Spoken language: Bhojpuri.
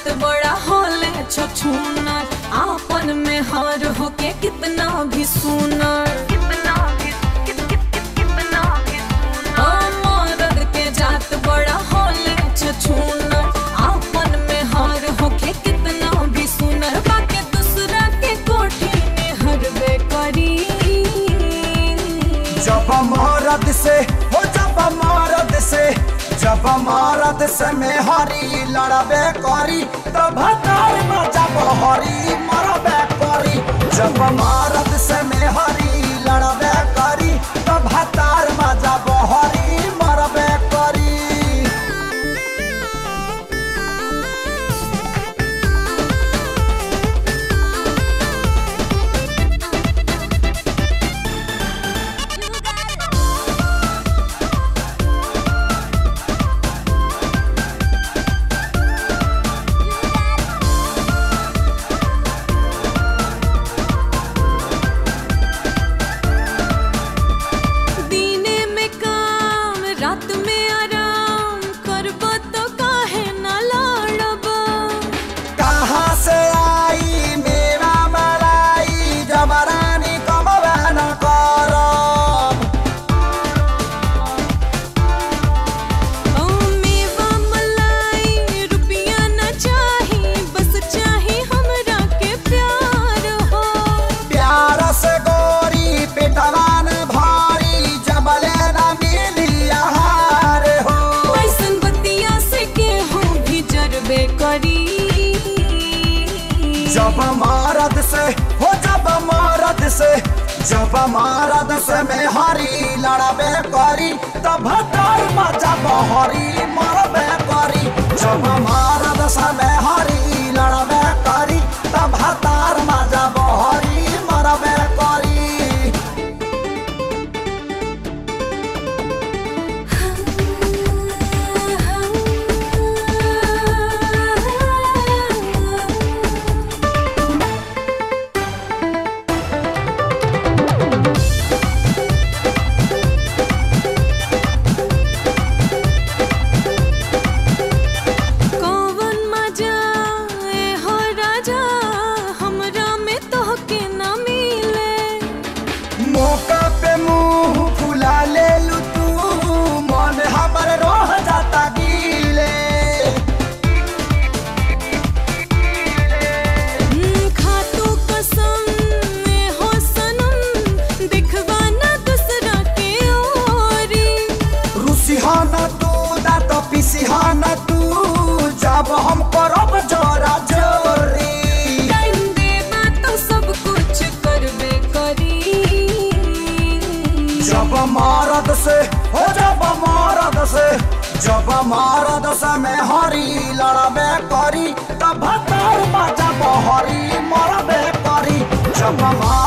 जात बड़ा होले छछूना आपन में हार होके कितना भी सुनर कितना भी कित- कित- कित- कितना भी सुनर मरद के जात बड़ा होले छछूना आपन में हार होके कितना भी सुनर बाके दूसरा के कोठी में हरबे करी जब मरद से हो जब मरद से जब मरद से में हरी लड़बे करी तब तार में जब हरी मरबे करी जब मरद से में हरी लड़बे करी तब तार में जब हरी मरबे करी दीने में काम रात में आराम करब तो काहे ना लड़ब कहाँ से आई मेरा मलाई जबरानी कमबे न करब ओ मेवा मलाई रुपया न चाही बस चाही हमरा के प्यार हो प्यार से गोरी पिटवान भारी जबले न मिली आहार हो ऐसन बतिया से केहू भी जरबे करी जब मारद से हो जब मारद से जब मारद से में हरी लड़बे करी तब तार में जब हरी मरबे करी जब मारद से में हरी लड़बे करी तब तार में जब हरी मरबे करी कौवन मजा ए हो राजा हमरा में तोहके ना मिले मौका पे मुंह फुला ले लू तू मन हमर रोह जाता गीले हम्म, खातू कसम ए हो सनम दिखवा ना दूसरा के ओरी रुसिहाना तू दा तो पिसिहाना तू जब हम करब जोरा जोरी टाइम देबा तो सब कुछ करबे करी जब मारद से हो जब मारद से जब मारद से में हरी लड़बे करी तब तार में जब हरी मरबे करी जब मार